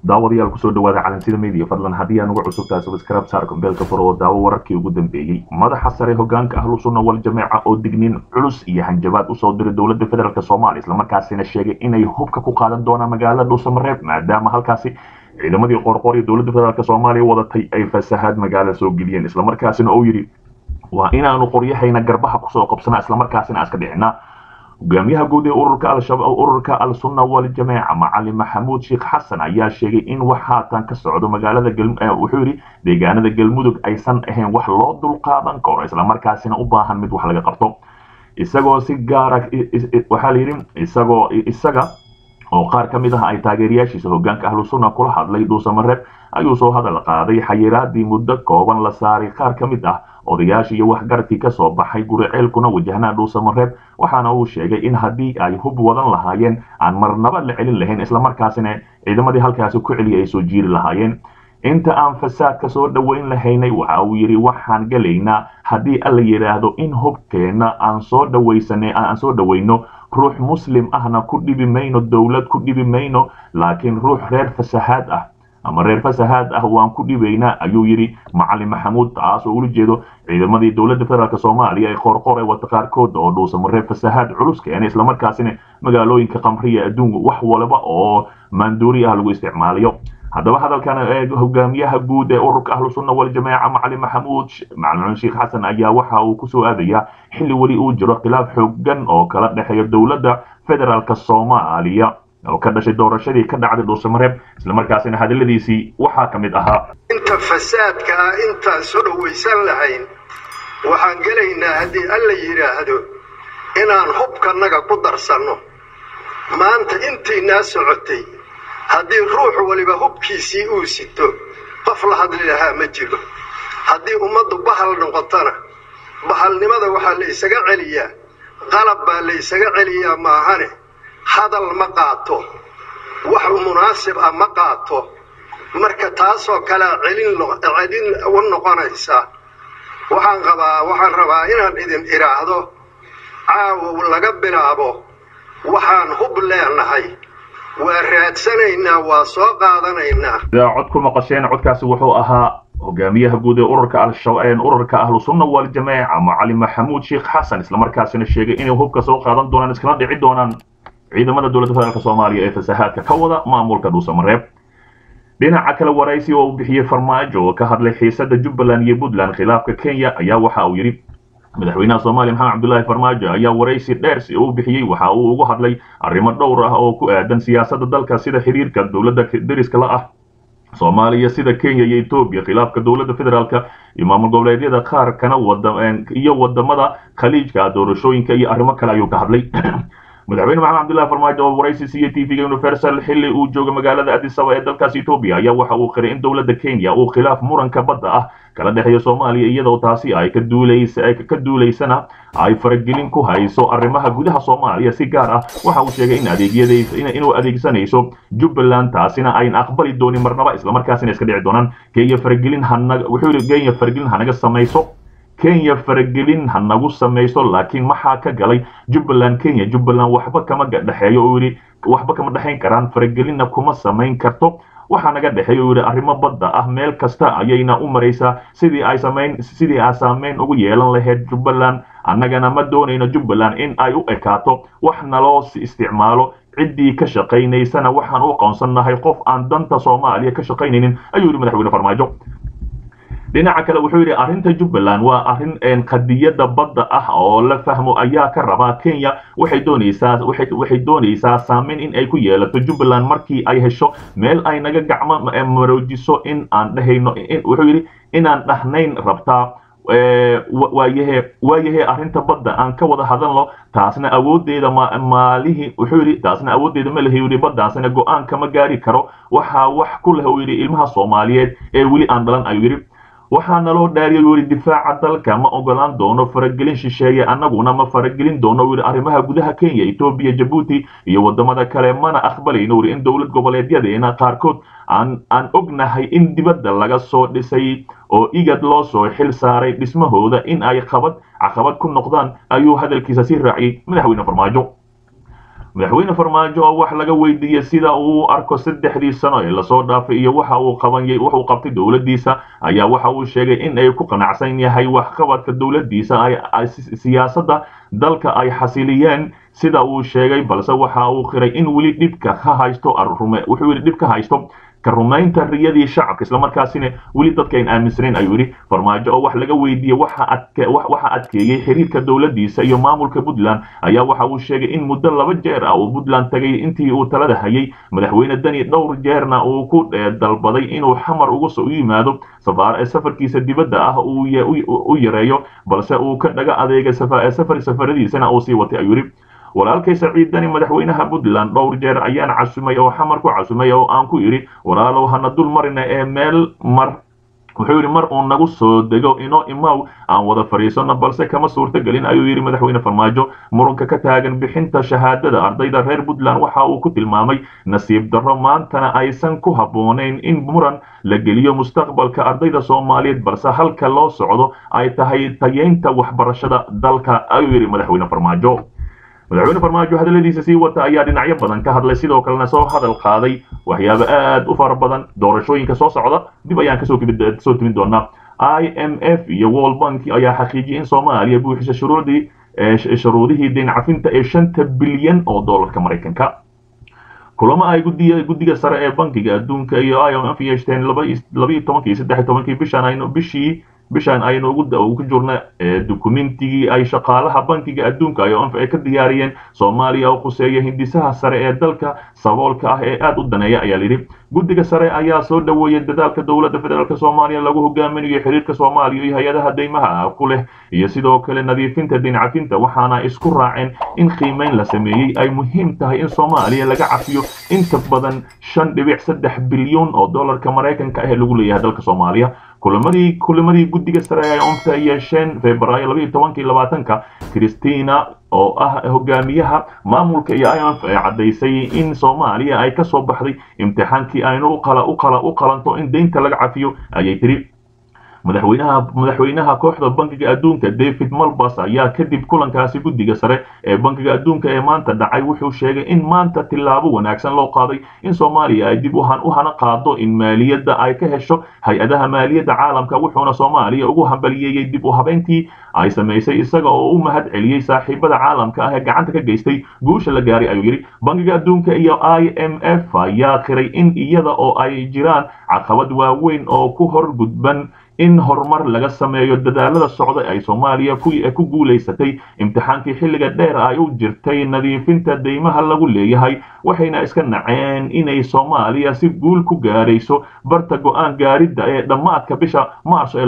daawadayaal kusoo dhawaada calansida media fadlan haddii aan uga cusubtahay subscribe saar kumbeelka furo oo daawo wararkii ugu dambeeyey madaxa sare hogaanka ahlu sunna wal jameeca oo digniin culus iyo hanjabaad usoo diray dowladda federaalk soomaaliya islamarkaasina sheegay inay hubka ku qaadan doonaan magaalada dhuusamareeb maadaama halkaasi ciidamadii qorqor iyo dowladda federaalk soomaaliya wadatay ay fasahaad magaala soo geliyeen islamarkaasina uu yidhi waa inaanu qoryahayna garbaha kusoo qabsana islamarkaasina aska dhicina hogaamiyaha guud ee ururka al-shabaab ururka al-sunna wal jameeca macalin maxamuud sheekh xasan ayaa sheegay in wax haatan ka socdo magaalada wuxuu yidhi deegaanada galmudug aysan ahayn wax loo dulqaadan karo islamarkaasina u baahan mid wax laga qabto isagoo si gaara waxaa layidhi isagoo isaga oo qaar ka mid ah ay taageerayaashiisa hogaanka ahlu sunna kula hadlay dhuusamareeb ayuu soo hadal qaaday xayiraadii muddo kooban la saaray qaar ka mid ah odayaashii iyo waxgaradkii ka soo baxay guriceelkuna wajahnaa dhuusamareeb waxaana uu sheegay in haddii ay hub wadan lahaayeen aan marnaba la celin lahayn islamarkaasina ciidamadii halkaasi ku celiya ay soo jiiri lahaayeen inta aan fasaadka soo dhoweyn lahaynay waxa uu yidhi waxaan gelaynaa haddii alla yidhaahdo in hubkeenna aan soo dhawaysanay aan soo dhoweyno ruux muslim ahna ku dhibi mayno dowlad ku dhibi mayno laakiin ruux reer fasahaad ah ama reer fasahaad ah waan ku dhibaynaa ayuu yidhi macalin maxamuud taas oo ula jeedo ciidamadii dowladda federaalk soomaaliya ee qoorqor ee wata qaarkood oo dhuusamareeb fasahaad culus keenay islamarkaasina magaalooyinka qamriya adduunku wax walba oo maanduuri ah lagu isticmaalayo haddaba hadalkan hogaamiyaha guud ee ururka ahlu sunna wal jameeca macalin maxamuud macalin sheekh xasan ayaa waxa uu kusoo aadayaa xilli weli uu jiro khilaaf xoogan oo kala dhexeeya dowladda federaalk soomaaliya oo ka dhashay doorashadii ka dhacday dhuusamareeb islamarkaasina hadaladiisii waxaa ka mid ahaa inta fasaadka ah intaan soo dhowaysan lahayn waxaan gelaynaa haddii alla yidhaahdo inaan hubkanaga ku darsanno maanta intaynaa socotay haddii ruux waliba hubkiisii uu sito qof la hadli lahaa ma jiro haddii ummaddu bahal noqotona bahalnimada waxaa la ysaga celiyaa qalab baa la ysaga celiyaa maahane hadal ma qaato wax munaasib ah ma qaato marka taasoo kalea celin u noqonaysa waxaan qabaa waxaan rabaa inaan idin idhaahdo caawow laga bilaabo waxaan hub leenahay waa raadsanaynaa waa soo qaadanaynaa sidaa cod ku maqasheen codkaasi wuxuu ahaa hogaamiyaha guud ee ururka ururka ahlu sunna wal jameeca macalin maxamuud sheekh xasan islamarkaasina sheegay inay hubka soo qaadan doonaan iskala dhici doonaan ciidamada dowladda federaalk soomaaliya ee fasahaadka ka wada maamulka dhuusamareeb dhinaca kale waraysi oo uu bixiyey farmaajo oo ka hadlay xiisada jubbaland iyo puntland khilaafka kenya ayaa waxa uu yidhi madaxweynaha soomaaliya maxamed cabdullaahi farmaajo ayaa waraysi dheer si uu bixiyey waxa uu ugu hadlay arrimo dhowr ah oo ku aadan siyaasadda dalka sida xiriirka dowladda deriska la ah soomaaliya sida kenya iyo etoobiya khilaafka dowladda federaalka iyo maamul goboleedyada qaar kana iyo wadamada khaliijka doorashooyinka iyo arrimo kale ayuu ka hadlay madaxweyne maxamed cabdullahi farmaajo oo waraysi siiyey tvga universal xilli uu jooga magaalada adisaba ee dalkaas etoobiya ayaa waxa uu qiray in dowladda kenya uu khilaaf muranka badda ah kala dhexeeya soomaaliya iyadoo taasi ay ka duulaysana ay faragelin ku hayso arrimaha gudaha soomaaliya si gaar ah waxa uu sheegay in adeegyada inuu adeegsanayso jubbaland taasina ayn aqbali doonin marnaba islamarkaasina iska dhici doonaan kenya faragelin hanaga wuxuu yidhi kenya faragelin hanaga samayso kenya faragelin ha nagu samayso laakiin maxaa ka galay jubbaland kenya jubbaland waxba kama dhexeeyo oo yidhi waxba kama dhexayn karaan faragelinna kuma samayn karto waxaa naga dhexeeya oo yidhi arrimo badda ah meel kasta ayayna u maraysaa sidii ay samayn sidii ay saameyn ugu yeelan lahayd jubbaland annagana ma doonayno jubbaland in ay u ekaato wax naloo isticmaalo ciddii ka shaqaynaysana waxaan u aqoonsannahay qof aan danta soomaaliya ka shaqaynaynin ayuu yidhi madaxweyne farmaajo dhinaca kale wuxuu yidhi arrinta jubbaland waa arrin qadiyadda badda ah oo la fahmo ayaa ka rabaa kenya waxay doonaysaa waxay doonaysaa saameyn in ay ku yeelato jubbaland markii ay hesho meel ay naga gacmo maroojiso in aan dhehayno wuxuu yidhi inaan dhahnayn rabtaa waayahe waayahe arrinta badda aan ka wada hadalno taasna awooddeeda maalihii wuxuu yidhi taasna awooddeeda ma lehi yidhi baddaasina go-aan kama gaari karo waxaa wax ku leh uu yidhi ilmaha soomaaliyeed ee weli aan dhalan ayuu yidhi waxaa naloo dhaariyay uu yidhi difaaca dalka ma ogolaan doono faragelin shisheeye annaguna ma faragelin doono uu yidhi arrimaha gudaha kenya etoobiya jabuuti iyo waddamada kale mana aqbalayno uu yidhi in dowlad goboleedyadeena qaarkood aan aan ognahay in dibadda laga soo dhisay oo igad loo soo xil saaray dhismahooda in ay qabad caqabad ku noqdaan ayuu hadalkiisa sii raaciyey madaxweyne farmaajo madaxweyne farmaajo oo wax laga weydiiyey sida uu u arko saddexdii sano ee lasoo dhaafay iyo waxa uu qabanyay wuxuu qabtay dowladdiisa ayaa waxa uu sheegay in ay ku qanacsan yahay waxqabadka dowladdiisa ay siyaasadda dalka ay xasiliyeen sida uu sheegay balse waxa uu qiray in weli dhibka ka haysto wuxuu weli dhib ka haysto ka rumaynta riyadii shacabka islamarkaasina weli dadka ayn aaminsanayn ayuu yidhi farmaajo oo wax laga weydiiyey waxa adkeeyey xiriirka dowladdiisa iyo maamulka puntland ayaa waxa uu sheegay in muddo laba jeer ah uu puntland tagay intii uu talada hayay madaxweyne dani dhowr jeerna uu ku dalbaday inuu xamar uga soo yimaado safarkiisa dibadda ah u yareeyo balse uu ka dhaga adeegay safar safaradiisana uu sii watay ayuu yidhi walaalkay saciid dani madaxweynaha puntland dhowr jeer ayaan casumay oo xamar ku casumay oo aan ku idhi walaalow hana dul marina ee meel mar wuxuu yidhi mar uu nagu soo dego inoo imaw aan wada fadhiisano balse kama suurtogelin ayuu yidhi madaxweyne farmaajo murunka ka taagan bixinta shahaadada ardayda reer puntland waxa uu ku tilmaamay nasiib darro maantana aysan ku habboonayn in muran la geliyo mustaqbalka ardayda soomaaliyeed balse halka loo socdo ay tahay tayeynta waxbarashada dalka ayuu yidhi madaxweyne farmaajo madaxweyne farmaajo hadalladiisa sii wata ayaa dhinacyo badan ka hadlay sidoo kalena soo hadal qaaday waxyaabo aad u fara badan doorashooyinka soo socda dib ayaan kasoo soo timin doonaa i m f iyo world bank ayaa xaqiijiyay in soomaaliya buuxisa shuruudii shuruudihii deyn cafinta ee shanta bilyan oo doolarka maraykanka kulamo ay gudiya guddiga sare ee bankiga adduunka iyo i m f yeeshteen labaiyo tobankii saddex tobankii bishan aynu bishii bishaan aynu ugu ku jirna dukumentigii ay shaqaalaha bankiga adduunka IOM ay ka diyaariyeen Soomaaliya oo khuseeya hindisaha sare ee dalka saboolka ah ee aad u daneeya ayaa lidhi guddiga sare ayaa soo dhaweeyay dadaalka dowladda federaalk Soomaaliya lagu hogaaminayo xiriirka Soomaaliya iyo hay-adaha deymaha ku leh iyo sidoo kale nadiifinta dincafinta waxaana isku raaceen in qiimeyn la sameeyey ay muhiim tahay in Soomaaliya laga cafiyo inta badan shan dhibic saddex bilyan oo dollarka Mareykanka ah ee lagu leeyahay dalka Soomaaliya kulamadii kulamadii guddiga sare ay onta yeesheen febraayo labaiyo tobankii labaatanka christina oo ah hogaamiyaha maamulka iyo imf ay caddaysay in soomaaliya ay ka soo baxday imtixaankii aynu uqala uqala u qalanto in deynta laga cafiyo ayay tiri madaxweynaha madaxweynaha kooxda bankiga adduunka david malbas ayaa kadib kulankaasi guddiga sare ee bankiga adduunka ee maanta dhacay wuxuu sheegay in maanta tillaabo wanaagsan loo qaaday in soomaaliya ay dib u hana qaado in maaliyadda ay ka hesho hay-adaha maaliyadda caalamka wuxuuna soomaaliya ugu hambaliyeeyey dib u habeyntii ay samaysay isaga oo u mahad celiyey saaxiibada caalamka ah ee gacanta ka geystay guusha la gaaray ayuu yidhi bankiga adduunka iyo i m f ayaa qiray in iyada oo ay jiraan caqabad waaweyn oo ku hor gudban in horumar laga sameeyo dadaalada socda ay soomaaliya ku guulaysatay imtixaankii xilliga dheer ay u jirtay nadiifinta deymaha lagu leeyahay waxayna iska naceen inay soomaaliya si guul ku gaarayso barta go-aan gaaridda ee dhammaadka bisha maarso ee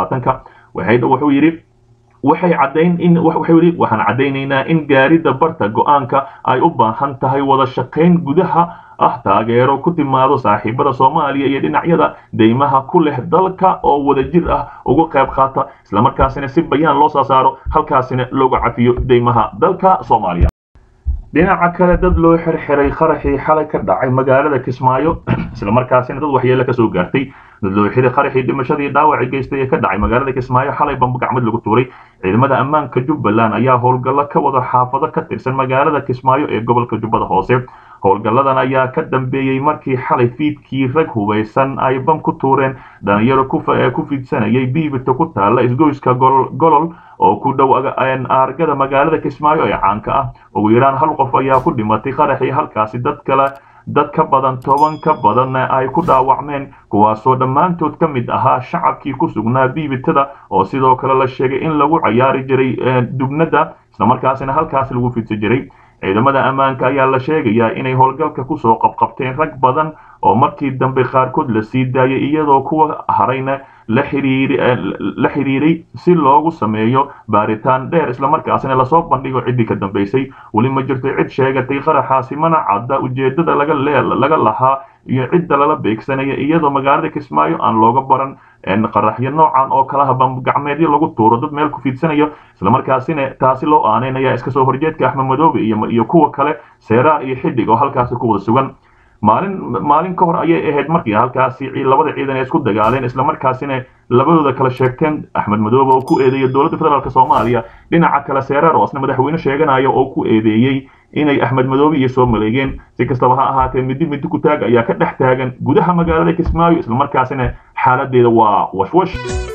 wuxuu yidhi waxay caddayn in wuxuu yidhi waxaan caddaynaynaa in gaaridda barta go-aanka ay u baahan tahay wada shaqayn gudaha ah taageero ku timaado saaxiibada soomaaliya iyo dhinacyada deymaha ku leh dalka oo wadajir ah uga qayb qaata islamarkaasina si bayaan loo soo saaro halkaasina looga cafiyo deymaha dalka soomaaliya dhinaca kale dad loo xirxiray qaraxii xalay ka dhacay magaalada kismaayo islamarkaasina dad waxyeelo kasoo gaartay dad loo xiray qaraxii dhimashadii dhaawacii geystay ee ka dhacay magaalada kismaayo xalay bamba gacmad lagu tuuray ciidamada ammaanka jubbaland ayaa howlgallo ka wada xaafado ka tirsan magaalada kismaayo ee gobolka jubbada hoose howlgalladan ayaa ka dambeeyey markii xalay fiidkii rag hubaysan ay bam ku tuureen dhalinyaro ku fidsanayay biibita ku taalla isgoyska golol oo ku dhow aargada magaalada kismaayo ee caanka ah ugu yaraan hal qof ayaa ku dhimatay qaraxii halkaasi dad kale dad ka badan toban ka badanna ay ku dhaawacmeen kuwaasoo dhammaantood ka mid ahaa shacabkii ku sugnaa biibitada oo sidoo kale la sheegay in lagu cayaari jiray dubnada islamarkaasina halkaasi lagu fidsan jiray ciidamada ammaanka ayaa la sheegayaa inay howlgalka kusoo qabqabteen rag badan oo markii dambe qaarkood la sii daayay iyadoo kuwa harayna la xiriiray si loogu sameeyo baaritaan dheer islamarkaasina lasoo bandhigo ciddii ka dambaysay weli ma jirto cid sheegatay qaraxaasi mana cadda ujeeddada laga lahaa iyo cidda lala beegsanaya iyadoo magaalada kismaayo aan looga baran qaraxyo noocan oo kalaha bambagacmeedyo lagu tuuro dad meel ku fiidsanayo islamarkaasina taasi loo aaneynaya iska soo horjeedka axmed madoobe iyo kuwa kale seeraar iyo xidhig oo halkaasi ku wada sugan maalin maalin ka hor ayay ahayd markii halkaasi labada ciidan ay isku dagaaleen islamarkaasina labadooda kala sheegteen axmed madoobe oo ku eedeeyay dowladda federaalk soomaaliya dhinaca kale seereer oo isna madaxweyne sheeganaya oo ku eedeeyey inay axmed madoobe iyo soo maleegeen si kastaba ha ahaatee midi midi ku taag ayaa ka dhex taagan gudaha magaalada kismaayo islamarkaasina xaaladeeda waa washwash